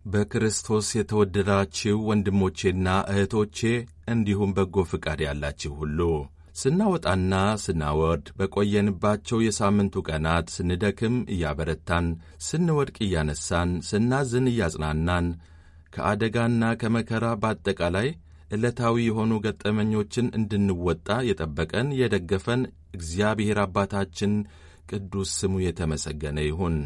በክርስቶስ የተወደዳችሁ ወንድሞቼና እህቶቼ እንዲሁም በጎ ፍቃድ ያላችሁ ሁሉ ስናወጣና ስናወርድ በቆየንባቸው የሳምንቱ ቀናት ስንደክም እያበረታን፣ ስንወድቅ እያነሳን፣ ስናዝን እያጽናናን ከአደጋና ከመከራ በአጠቃላይ ዕለታዊ የሆኑ ገጠመኞችን እንድንወጣ የጠበቀን የደገፈን እግዚአብሔር አባታችን ቅዱስ ስሙ የተመሰገነ ይሁን።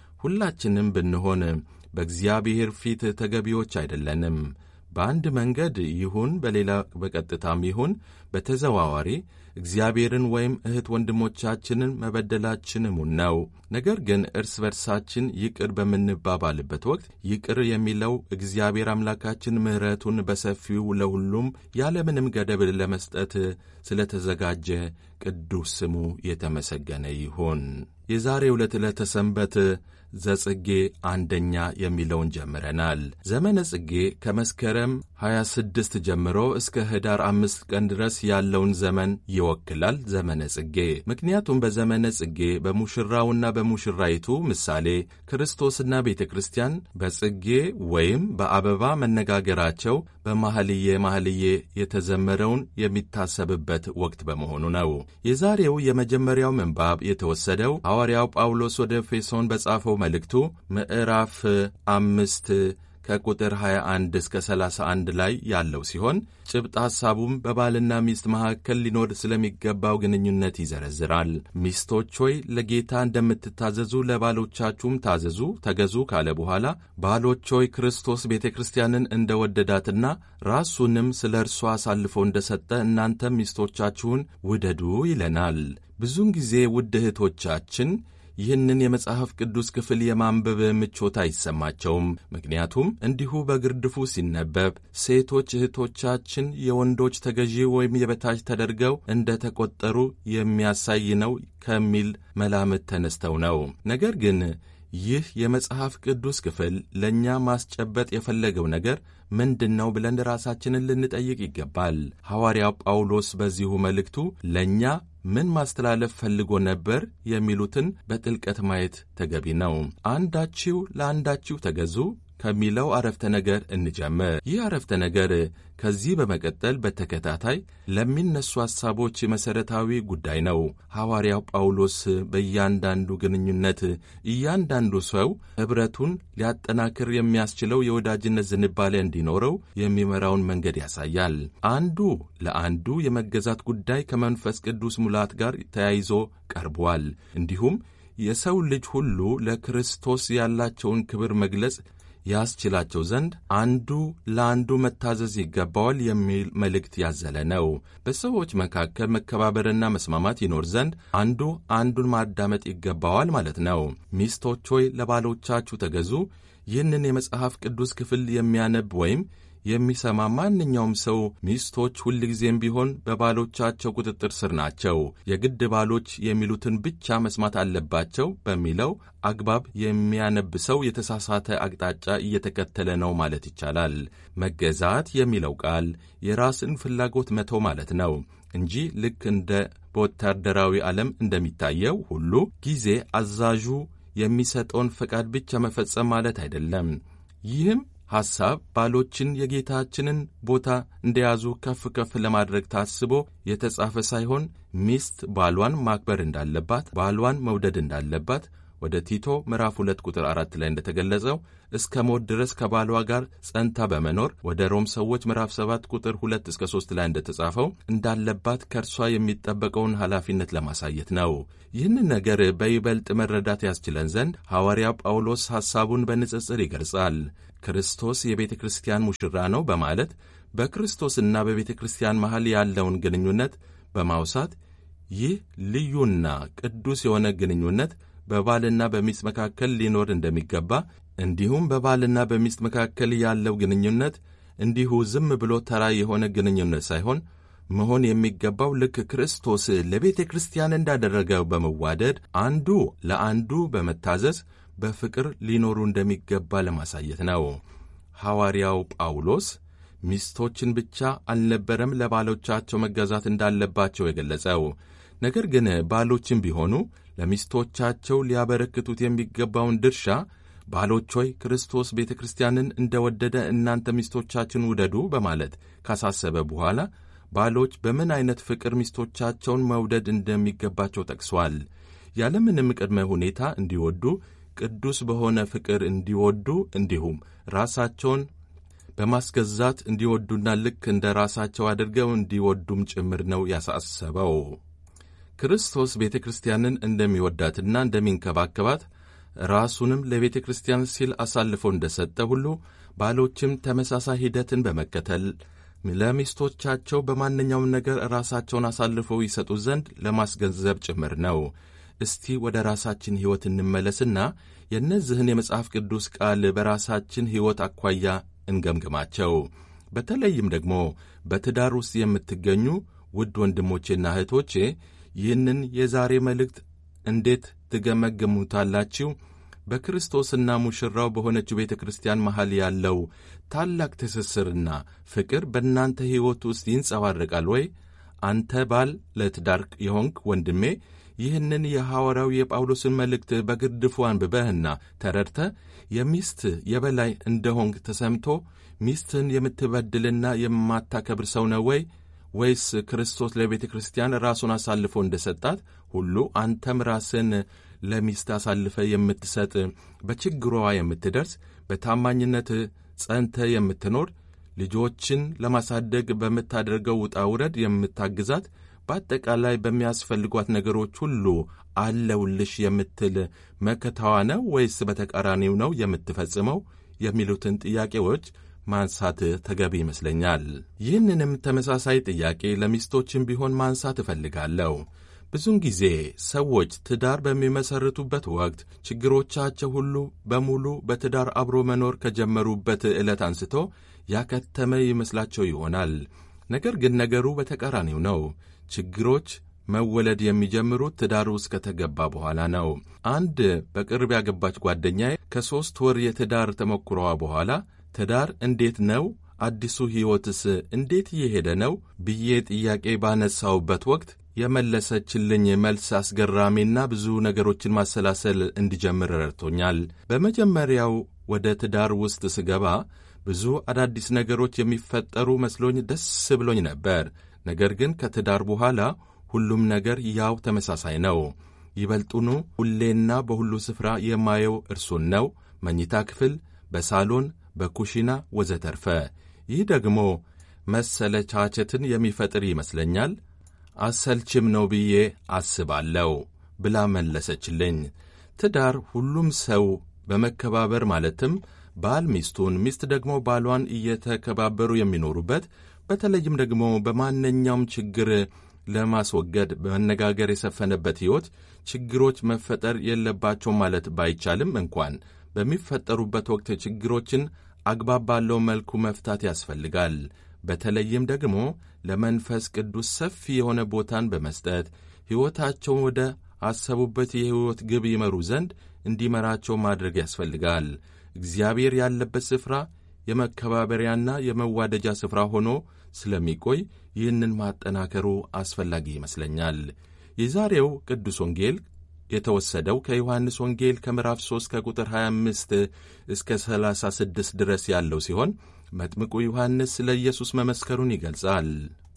ሁላችንም ብንሆን በእግዚአብሔር ፊት ተገቢዎች አይደለንም። በአንድ መንገድ ይሁን በሌላ በቀጥታም ይሁን በተዘዋዋሪ እግዚአብሔርን ወይም እህት ወንድሞቻችንን መበደላችን እሙን ነው። ነገር ግን እርስ በርሳችን ይቅር በምንባባልበት ወቅት ይቅር የሚለው እግዚአብሔር አምላካችን ምሕረቱን በሰፊው ለሁሉም ያለምንም ገደብ ለመስጠት ስለተዘጋጀ ቅዱስ ስሙ የተመሰገነ ይሁን። የዛሬ ዕለት ዕለተ ሰንበት ዘጽጌ አንደኛ የሚለውን ጀምረናል። ዘመነ ጽጌ ከመስከረም 26 ጀምሮ እስከ ህዳር አምስት ቀን ድረስ ያለውን ዘመን ይወክላል። ዘመነ ጽጌ ምክንያቱም በዘመነ ጽጌ በሙሽራውና በሙሽራይቱ ምሳሌ ክርስቶስና ቤተ ክርስቲያን በጽጌ ወይም በአበባ መነጋገራቸው በማህልየ ማህልየ የተዘመረውን የሚታሰብበት ወቅት በመሆኑ ነው። የዛሬው የመጀመሪያው ምንባብ የተወሰደው ሐዋርያው ጳውሎስ ወደ ኤፌሶን በጻፈው መልእክቱ ምዕራፍ አምስት ከቁጥር 21 እስከ 31 ላይ ያለው ሲሆን ጭብጥ ሐሳቡም በባልና ሚስት መካከል ሊኖር ስለሚገባው ግንኙነት ይዘረዝራል። ሚስቶች ሆይ ለጌታ እንደምትታዘዙ ለባሎቻችሁም ታዘዙ፣ ተገዙ ካለ በኋላ ባሎች ሆይ ክርስቶስ ቤተ ክርስቲያንን እንደ ወደዳትና ራሱንም ስለ እርሷ አሳልፎ እንደ ሰጠ እናንተም ሚስቶቻችሁን ውደዱ ይለናል። ብዙውን ጊዜ ውድ እህቶቻችን ይህንን የመጽሐፍ ቅዱስ ክፍል የማንበብ ምቾት አይሰማቸውም። ምክንያቱም እንዲሁ በግርድፉ ሲነበብ ሴቶች እህቶቻችን የወንዶች ተገዢ ወይም የበታች ተደርገው እንደ ተቆጠሩ የሚያሳይ ነው ከሚል መላምት ተነስተው ነው። ነገር ግን ይህ የመጽሐፍ ቅዱስ ክፍል ለእኛ ማስጨበጥ የፈለገው ነገር ምንድን ነው ብለን ራሳችንን ልንጠይቅ ይገባል። ሐዋርያው ጳውሎስ በዚሁ መልእክቱ ለእኛ ምን ማስተላለፍ ፈልጎ ነበር የሚሉትን በጥልቀት ማየት ተገቢ ነው። አንዳችሁ ለአንዳችሁ ተገዙ ከሚለው አረፍተ ነገር እንጀምር። ይህ አረፍተ ነገር ከዚህ በመቀጠል በተከታታይ ለሚነሱ ሐሳቦች መሠረታዊ ጉዳይ ነው። ሐዋርያው ጳውሎስ በእያንዳንዱ ግንኙነት እያንዳንዱ ሰው ኅብረቱን ሊያጠናክር የሚያስችለው የወዳጅነት ዝንባሌ እንዲኖረው የሚመራውን መንገድ ያሳያል። አንዱ ለአንዱ የመገዛት ጉዳይ ከመንፈስ ቅዱስ ሙላት ጋር ተያይዞ ቀርቧል። እንዲሁም የሰው ልጅ ሁሉ ለክርስቶስ ያላቸውን ክብር መግለጽ ያስችላቸው ዘንድ አንዱ ለአንዱ መታዘዝ ይገባዋል የሚል መልእክት ያዘለ ነው። በሰዎች መካከል መከባበርና መስማማት ይኖር ዘንድ አንዱ አንዱን ማዳመጥ ይገባዋል ማለት ነው። ሚስቶች ሆይ ለባሎቻችሁ ተገዙ። ይህንን የመጽሐፍ ቅዱስ ክፍል የሚያነብ ወይም የሚሰማ ማንኛውም ሰው ሚስቶች ሁልጊዜም ቢሆን በባሎቻቸው ቁጥጥር ስር ናቸው፣ የግድ ባሎች የሚሉትን ብቻ መስማት አለባቸው በሚለው አግባብ የሚያነብ ሰው የተሳሳተ አቅጣጫ እየተከተለ ነው ማለት ይቻላል። መገዛት የሚለው ቃል የራስን ፍላጎት መተው ማለት ነው እንጂ ልክ እንደ በወታደራዊ ዓለም እንደሚታየው ሁሉ ጊዜ አዛዡ የሚሰጠውን ፈቃድ ብቻ መፈጸም ማለት አይደለም። ይህም ሐሳብ ባሎችን የጌታችንን ቦታ እንደያዙ ከፍ ከፍ ለማድረግ ታስቦ የተጻፈ ሳይሆን ሚስት ባሏን ማክበር እንዳለባት፣ ባሏን መውደድ እንዳለባት ወደ ቲቶ ምዕራፍ 2 ቁጥር 4 ላይ እንደተገለጸው እስከ ሞት ድረስ ከባሏ ጋር ጸንታ በመኖር ወደ ሮም ሰዎች ምዕራፍ 7 ቁጥር 2 እስከ 3 ላይ እንደተጻፈው እንዳለባት ከእርሷ የሚጠበቀውን ኃላፊነት ለማሳየት ነው። ይህንን ነገር በይበልጥ መረዳት ያስችለን ዘንድ ሐዋርያ ጳውሎስ ሐሳቡን በንጽጽር ይገልጻል። ክርስቶስ የቤተ ክርስቲያን ሙሽራ ነው በማለት በክርስቶስና በቤተ ክርስቲያን መሃል ያለውን ግንኙነት በማውሳት ይህ ልዩና ቅዱስ የሆነ ግንኙነት በባልና በሚስት መካከል ሊኖር እንደሚገባ እንዲሁም በባልና በሚስት መካከል ያለው ግንኙነት እንዲሁ ዝም ብሎ ተራ የሆነ ግንኙነት ሳይሆን መሆን የሚገባው ልክ ክርስቶስ ለቤተ ክርስቲያን እንዳደረገው በመዋደድ አንዱ ለአንዱ በመታዘዝ በፍቅር ሊኖሩ እንደሚገባ ለማሳየት ነው። ሐዋርያው ጳውሎስ ሚስቶችን ብቻ አልነበረም ለባሎቻቸው መገዛት እንዳለባቸው የገለጸው። ነገር ግን ባሎችም ቢሆኑ ለሚስቶቻቸው ሊያበረክቱት የሚገባውን ድርሻ ባሎች ሆይ ክርስቶስ ቤተ ክርስቲያንን እንደ ወደደ እናንተ ሚስቶቻችን ውደዱ በማለት ካሳሰበ በኋላ ባሎች በምን ዐይነት ፍቅር ሚስቶቻቸውን መውደድ እንደሚገባቸው ጠቅሷል። ያለምንም ቅድመ ሁኔታ እንዲወዱ፣ ቅዱስ በሆነ ፍቅር እንዲወዱ፣ እንዲሁም ራሳቸውን በማስገዛት እንዲወዱና ልክ እንደ ራሳቸው አድርገው እንዲወዱም ጭምር ነው ያሳሰበው። ክርስቶስ ቤተ ክርስቲያንን እንደሚወዳትና እንደሚንከባከባት ራሱንም ለቤተ ክርስቲያን ሲል አሳልፎ እንደ ሰጠ ሁሉ ባሎችም ተመሳሳይ ሂደትን በመከተል ለሚስቶቻቸው በማንኛውም ነገር ራሳቸውን አሳልፈው ይሰጡ ዘንድ ለማስገንዘብ ጭምር ነው። እስቲ ወደ ራሳችን ሕይወት እንመለስና የእነዚህን የመጽሐፍ ቅዱስ ቃል በራሳችን ሕይወት አኳያ እንገምግማቸው። በተለይም ደግሞ በትዳር ውስጥ የምትገኙ ውድ ወንድሞቼና እህቶቼ ይህንን የዛሬ መልእክት እንዴት ትገመግሙታላችሁ? በክርስቶስና ሙሽራው በሆነችው ቤተ ክርስቲያን መሃል ያለው ታላቅ ትስስርና ፍቅር በእናንተ ሕይወት ውስጥ ይንጸባረቃል ወይ? አንተ ባል ለትዳር የሆንክ ወንድሜ ይህንን የሐዋርያው የጳውሎስን መልእክት በግርድፉ አንብበህና ተረድተ የሚስት የበላይ እንደሆንክ ተሰምቶ ሚስትህን የምትበድልና የማታከብር ሰው ነው ወይ? ወይስ ክርስቶስ ለቤተ ክርስቲያን ራሱን አሳልፎ እንደ ሰጣት ሁሉ አንተም ራስን ለሚስት አሳልፈ የምትሰጥ በችግሯ የምትደርስ በታማኝነት ጸንተ የምትኖር ልጆችን ለማሳደግ በምታደርገው ውጣ ውረድ የምታግዛት በአጠቃላይ በሚያስፈልጓት ነገሮች ሁሉ አለውልሽ የምትል መከታዋ ነው ወይስ በተቃራኒው ነው የምትፈጽመው? የሚሉትን ጥያቄዎች ማንሳት ተገቢ ይመስለኛል። ይህንንም ተመሳሳይ ጥያቄ ለሚስቶችም ቢሆን ማንሳት እፈልጋለሁ። ብዙውን ጊዜ ሰዎች ትዳር በሚመሰርቱበት ወቅት ችግሮቻቸው ሁሉ በሙሉ በትዳር አብሮ መኖር ከጀመሩበት ዕለት አንስቶ ያከተመ ይመስላቸው ይሆናል። ነገር ግን ነገሩ በተቃራኒው ነው። ችግሮች መወለድ የሚጀምሩት ትዳር ውስጥ ከተገባ በኋላ ነው። አንድ በቅርብ ያገባች ጓደኛዬ ከሦስት ወር የትዳር ተሞክሮዋ በኋላ ትዳር እንዴት ነው? አዲሱ ሕይወትስ እንዴት እየሄደ ነው? ብዬ ጥያቄ ባነሳውበት ወቅት የመለሰችልኝ መልስ አስገራሚና ብዙ ነገሮችን ማሰላሰል እንዲጀምር ረድቶኛል። በመጀመሪያው ወደ ትዳር ውስጥ ስገባ ብዙ አዳዲስ ነገሮች የሚፈጠሩ መስሎኝ ደስ ብሎኝ ነበር። ነገር ግን ከትዳር በኋላ ሁሉም ነገር ያው ተመሳሳይ ነው። ይበልጡኑ ሁሌና በሁሉ ስፍራ የማየው እርሱን ነው። መኝታ ክፍል፣ በሳሎን፣ በኩሽና ወዘተርፈ። ይህ ደግሞ መሰለቻቸትን የሚፈጥር ይመስለኛል። አሰልችም ነው ብዬ አስባለሁ ብላ መለሰችልኝ። ትዳር ሁሉም ሰው በመከባበር ማለትም ባል ሚስቱን፣ ሚስት ደግሞ ባሏን እየተከባበሩ የሚኖሩበት በተለይም ደግሞ በማንኛውም ችግር ለማስወገድ በመነጋገር የሰፈነበት ሕይወት ችግሮች መፈጠር የለባቸውም ማለት ባይቻልም እንኳን በሚፈጠሩበት ወቅት ችግሮችን አግባብ ባለው መልኩ መፍታት ያስፈልጋል። በተለይም ደግሞ ለመንፈስ ቅዱስ ሰፊ የሆነ ቦታን በመስጠት ሕይወታቸውን ወደ አሰቡበት የሕይወት ግብ ይመሩ ዘንድ እንዲመራቸው ማድረግ ያስፈልጋል። እግዚአብሔር ያለበት ስፍራ የመከባበሪያና የመዋደጃ ስፍራ ሆኖ ስለሚቆይ ይህንን ማጠናከሩ አስፈላጊ ይመስለኛል። የዛሬው ቅዱስ ወንጌል የተወሰደው ከዮሐንስ ወንጌል ከምዕራፍ 3 ከቁጥር 25 እስከ 36 ድረስ ያለው ሲሆን መጥምቁ ዮሐንስ ስለ ኢየሱስ መመስከሩን ይገልጻል።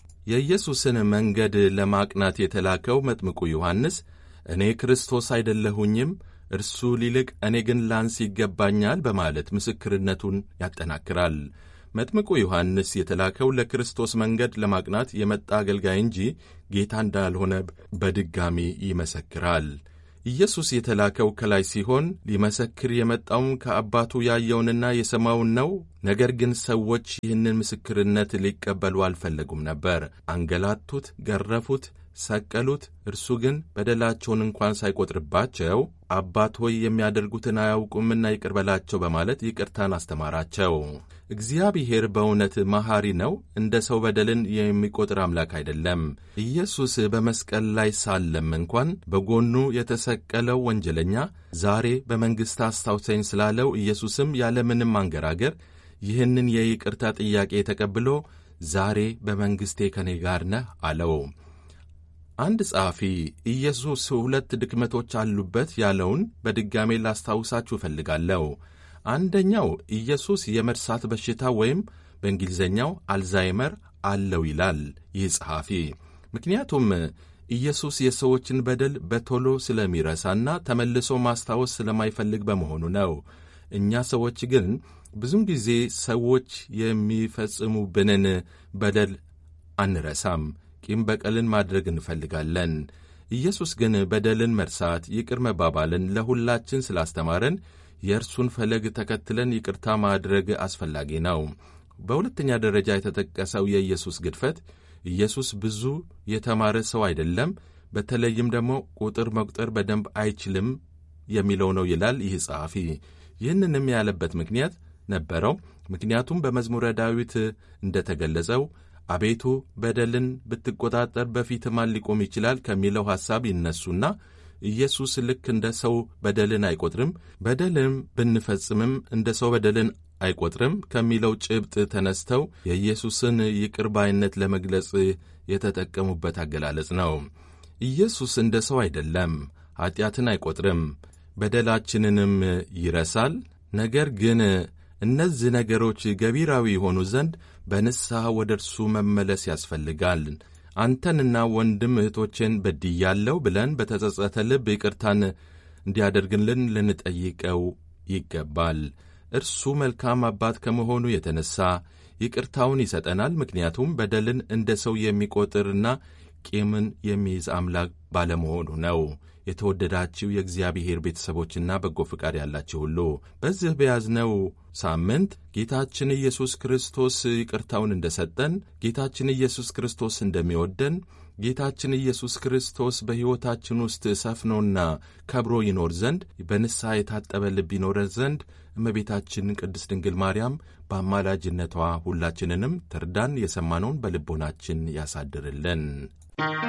የኢየሱስን መንገድ ለማቅናት የተላከው መጥምቁ ዮሐንስ እኔ ክርስቶስ አይደለሁኝም እርሱ ሊልቅ እኔ ግን ላንስ ይገባኛል በማለት ምስክርነቱን ያጠናክራል። መጥምቁ ዮሐንስ የተላከው ለክርስቶስ መንገድ ለማቅናት የመጣ አገልጋይ እንጂ ጌታ እንዳልሆነ በድጋሚ ይመሰክራል። ኢየሱስ የተላከው ከላይ ሲሆን ሊመሰክር የመጣውም ከአባቱ ያየውንና የሰማውን ነው። ነገር ግን ሰዎች ይህንን ምስክርነት ሊቀበሉ አልፈለጉም ነበር። አንገላቱት፣ ገረፉት፣ ሰቀሉት። እርሱ ግን በደላቸውን እንኳን ሳይቆጥርባቸው አባት ሆይ የሚያደርጉትን አያውቁምና ይቅር በላቸው በማለት ይቅርታን አስተማራቸው። እግዚአብሔር በእውነት መሐሪ ነው። እንደ ሰው በደልን የሚቆጥር አምላክ አይደለም። ኢየሱስ በመስቀል ላይ ሳለም እንኳን በጎኑ የተሰቀለው ወንጀለኛ ዛሬ በመንግሥት አስታውሰኝ ስላለው ኢየሱስም ያለምንም አንገራገር ይህንን የይቅርታ ጥያቄ ተቀብሎ ዛሬ በመንግሥቴ ከኔ ጋር ነህ አለው። አንድ ጸሐፊ ኢየሱስ ሁለት ድክመቶች አሉበት ያለውን በድጋሜ ላስታውሳችሁ እፈልጋለሁ። አንደኛው ኢየሱስ የመርሳት በሽታ ወይም በእንግሊዝኛው አልዛይመር አለው ይላል ይህ ጸሐፊ። ምክንያቱም ኢየሱስ የሰዎችን በደል በቶሎ ስለሚረሳና ተመልሶ ማስታወስ ስለማይፈልግ በመሆኑ ነው። እኛ ሰዎች ግን ብዙም ጊዜ ሰዎች የሚፈጽሙብንን በደል አንረሳም። ቂም በቀልን ማድረግ እንፈልጋለን። ኢየሱስ ግን በደልን መርሳት፣ ይቅር መባባልን ለሁላችን ስላስተማረን የእርሱን ፈለግ ተከትለን ይቅርታ ማድረግ አስፈላጊ ነው። በሁለተኛ ደረጃ የተጠቀሰው የኢየሱስ ግድፈት ኢየሱስ ብዙ የተማረ ሰው አይደለም፣ በተለይም ደግሞ ቁጥር መቁጠር በደንብ አይችልም የሚለው ነው ይላል ይህ ጸሐፊ። ይህንንም ያለበት ምክንያት ነበረው። ምክንያቱም በመዝሙረ ዳዊት እንደተገለጸው አቤቱ በደልን ብትቆጣጠር በፊት ማን ሊቆም ይችላል ከሚለው ሐሳብ ይነሱና ኢየሱስ ልክ እንደ ሰው በደልን አይቆጥርም፣ በደልም ብንፈጽምም እንደ ሰው በደልን አይቆጥርም ከሚለው ጭብጥ ተነስተው የኢየሱስን ይቅር ባይነት ለመግለጽ የተጠቀሙበት አገላለጽ ነው። ኢየሱስ እንደ ሰው አይደለም፣ ኀጢአትን አይቆጥርም፣ በደላችንንም ይረሳል። ነገር ግን እነዚህ ነገሮች ገቢራዊ የሆኑ ዘንድ በንስሐ ወደ እርሱ መመለስ ያስፈልጋል። አንተንና ወንድም እህቶቼን በድያለሁ ብለን በተጸጸተ ልብ ይቅርታን እንዲያደርግልን ልንጠይቀው ይገባል። እርሱ መልካም አባት ከመሆኑ የተነሣ ይቅርታውን ይሰጠናል። ምክንያቱም በደልን እንደ ሰው የሚቆጥርና ቂምን የሚይዝ አምላክ ባለመሆኑ ነው። የተወደዳችሁ የእግዚአብሔር ቤተሰቦችና በጎ ፍቃድ ያላችሁ ሁሉ በዚህ በያዝነው ሳምንት ጌታችን ኢየሱስ ክርስቶስ ይቅርታውን እንደሰጠን፣ ጌታችን ኢየሱስ ክርስቶስ እንደሚወደን፣ ጌታችን ኢየሱስ ክርስቶስ በሕይወታችን ውስጥ ሰፍኖና ከብሮ ይኖር ዘንድ በንስሐ የታጠበ ልብ ይኖረን ዘንድ እመቤታችን ቅድስት ድንግል ማርያም በአማላጅነቷ ሁላችንንም ትርዳን። የሰማነውን በልቦናችን ያሳድርልን።